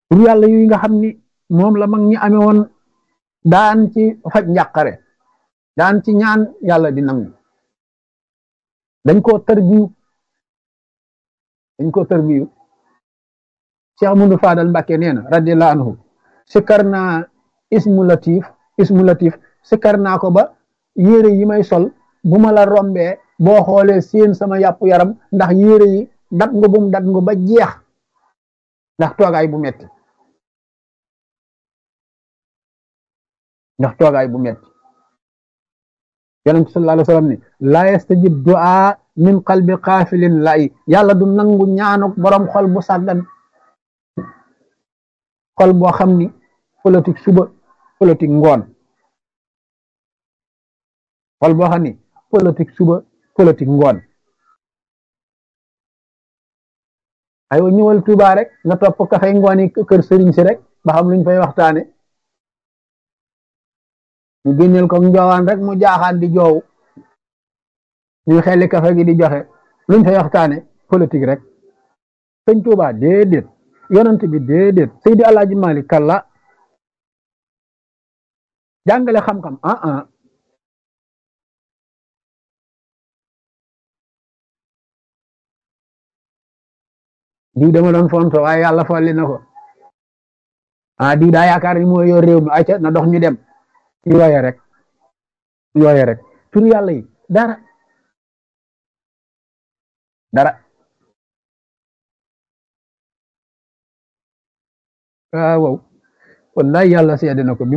tur yàlla yooyu nga xam ni moom la mag ñi amee woon daan ci faj njàqare daan ci ñaan yàlla di nangu dañ koo tërbiyu dañ koo tërbiyu Cheikh Amadou Fadal Mbàkke nee na radiyallahu anhu sikkar naa ismu latif ismu latif sikkar naa ko ba yére yi may sol bu ma la rombee boo xoolee seen sama yàpp yaram ndax yére yi dat nga bum dat nga ba jeex ndax toogaay bu metti ndax toogaay bu metti yonent sallallahu alayhi wa sallam ni la yastajib du'a min qalbi qaafilin lay yàlla du nangu ñaanuk borom xol bu sàggan xol boo xam ni politique suba politique ngoon xol boo xam ni politique suba politique ngoon aywa ñëwal Tuuba rek nga topp kafay ngoon yi kër sëriñ si rek ba xam luñ fay waxtaane ñu génneel ko njoowaan rek mu jaaxaan di joow ñu xelli kafe gi di joxe luñ fay waxtaane politique rek sëñ Tuuba déedéet yonent bi déedéet Seydi Alaaji Malik kalla jàngale xam-xam ah ah diw dama doon fonto waaye yàlla folli na ko ah diw daa yaakaar ni mooy yor réew mi ayca na dox ñu dem yooye rek yooye rek tur yàlla yi dara dara waaw wallahi yàlla seede na ko